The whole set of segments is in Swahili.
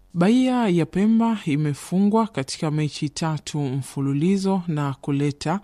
Bahia ya Pemba imefungwa katika mechi tatu mfululizo na kuleta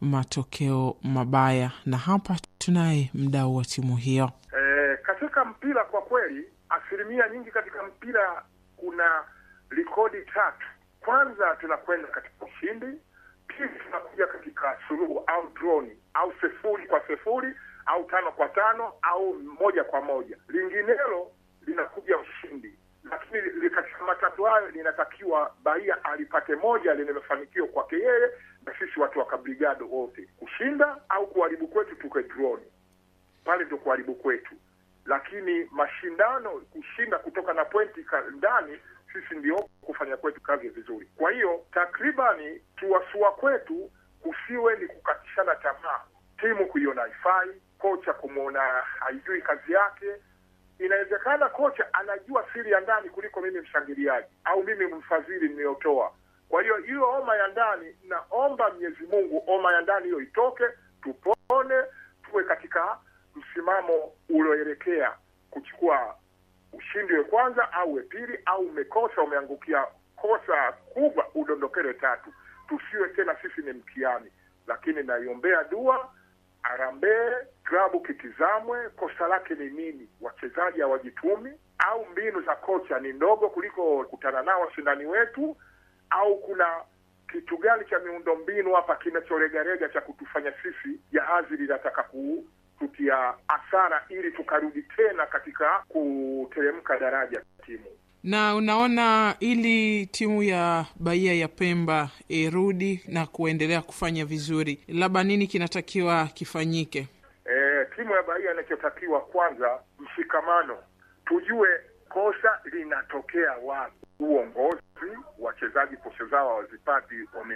matokeo mabaya, na hapa tunaye mdau wa timu hiyo. E, katika mpira kwa kweli, asilimia nyingi katika mpira kuna rekodi tatu. Kwanza tunakwenda katika ushindi, pili tunakuja katika suluhu au droni au sifuri kwa sifuri au tano kwa tano au moja kwa moja, linginelo linakuja ushindi lakini katika matatu hayo linatakiwa Bahia alipate moja lenye mafanikio kwake yeye na sisi watu wa Kabrigado wote, kushinda au kuharibu kwetu tuke droni pale, ndio kuharibu kwetu. Lakini mashindano kushinda kutoka na pointi ndani, sisi ndio kufanya kwetu kazi vizuri. Kwa hiyo takribani tuwasua kwetu kusiwe ni kukatishana tamaa, timu kuiona haifai, kocha kumwona haijui kazi yake inawezekana kocha anajua siri ya ndani kuliko mimi mshangiliaji au mimi mfadhili niliyotoa. Kwa hiyo hiyo homa ya ndani, naomba Mwenyezi Mungu homa ya ndani hiyo itoke, tupone, tuwe katika msimamo ulioelekea kuchukua ushindi we kwanza au we pili, au umekosa umeangukia kosa kubwa, udondokele tatu, tusiwe tena sisi ni mkiani. Lakini naiombea dua Harambee klabu kitizamwe, kosa lake ni nini? Wachezaji hawajitumi au mbinu za kocha ni ndogo kuliko kutana nao washindani wetu, au kuna kitu gani cha miundo mbinu hapa kinachoregarega cha kutufanya sisi jahazi linataka kututia hasara ili tukarudi tena katika kuteremka daraja timu na unaona, ili timu ya Bahia ya Pemba irudi na kuendelea kufanya vizuri, labda nini kinatakiwa kifanyike? E, timu ya Bahia inachotakiwa kwanza, mshikamano, tujue kosa linatokea wapi. Uongozi, wachezaji posho zao hawazipati, wame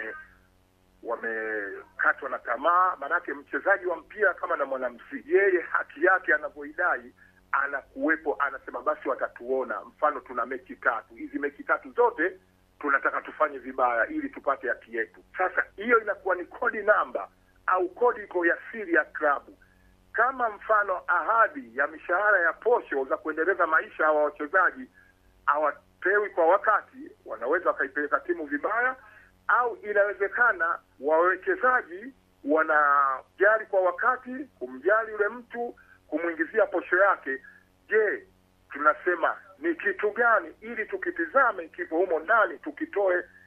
wamekatwa na tamaa. Maanake mchezaji wa mpira kama na mwanamuziki, yeye haki yake anavyoidai anakuwepo anasema, basi watatuona. Mfano, tuna mechi tatu, hizi mechi tatu zote tunataka tufanye vibaya ili tupate haki yetu. Sasa hiyo inakuwa ni kodi namba au kodi iko ya siri ya klabu. Kama mfano ahadi ya mishahara ya posho za kuendeleza maisha hawa wachezaji hawapewi kwa wakati, wanaweza wakaipeleka timu vibaya, au inawezekana wawekezaji wanajali kwa wakati, kumjali yule mtu kumwingizia posho yake. Je, tunasema ni kitu gani ili tukitizame kipo humo ndani tukitoe